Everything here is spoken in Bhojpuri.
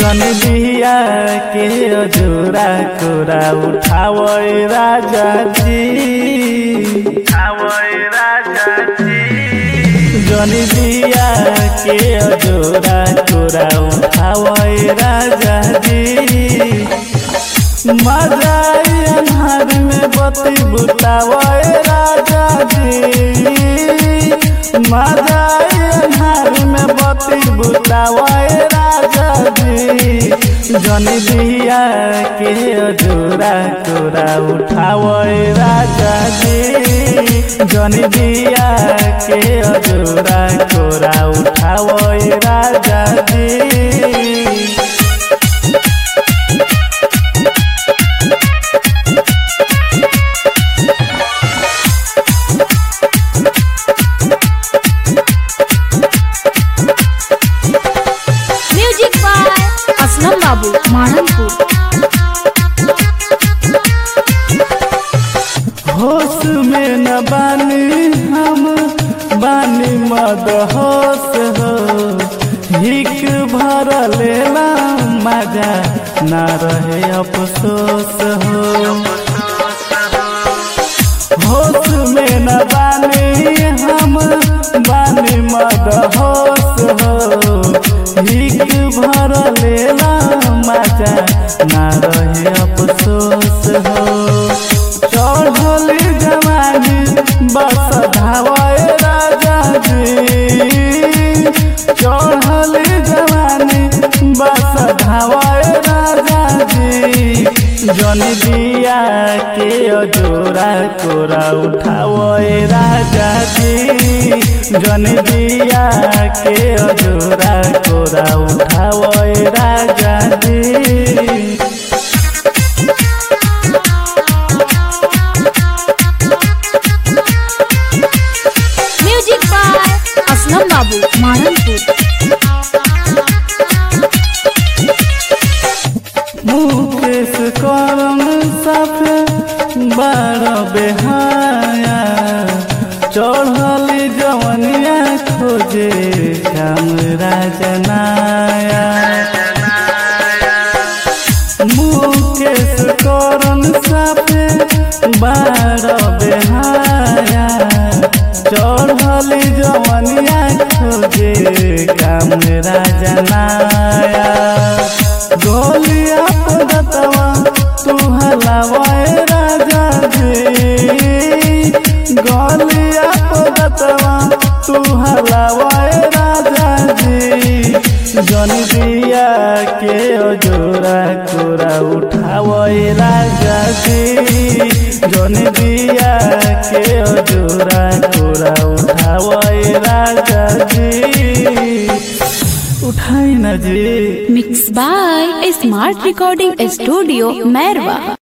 जन बिया के अजोरा कोरा उठावे राजा जी उठावे राजा जी जन बिया के अजोरा कोरा उठावे राजा जी मजाई अन्हार में बती बुतावे राजा जी मजाई अन्हार में बती बुतावे राजा जी जन बिया के अजोरा कोरा उठावे राजा जी जन बिया के अजोरा कोरा उठावे राजा जी म्यूजिक बाय असलम बाबू माननपुर होश में न बानी हम बानी मद होश हो हिक भर लेला मजा न रहे अफसोस हो होश में न बानी हम बानी मद होश हो हिक भर लेला मजा न रहे अफसोस हो चढ़ल जवानी बस धावे राजा जी चढ़ल जवानी बस धावे राजा जी जन दिया के अजोरा कोरा उठावे राजा जी जन दिया के अजोरा कोरा उठावे राजा जी म्यूजिक बाय असलम बाबू माननपुर मुकेश करम साथ बार बेहाया चढ़ल जवनिया खोजे काम राजनाया मुकेश करम साथ बार बेहाया चढ़ल जवनिया खोजे काम राजनाया गोलिया पदतवा तू हलावाए राजा जी गोलिया पदतवा तू हलावाए राजा जी जन दिया के अजोरा कोरा उठावे राजा जी जन दिया के अजोरा कोरा उठावे राजा जी उठाई ना जी mix by smart recording studio Mairwa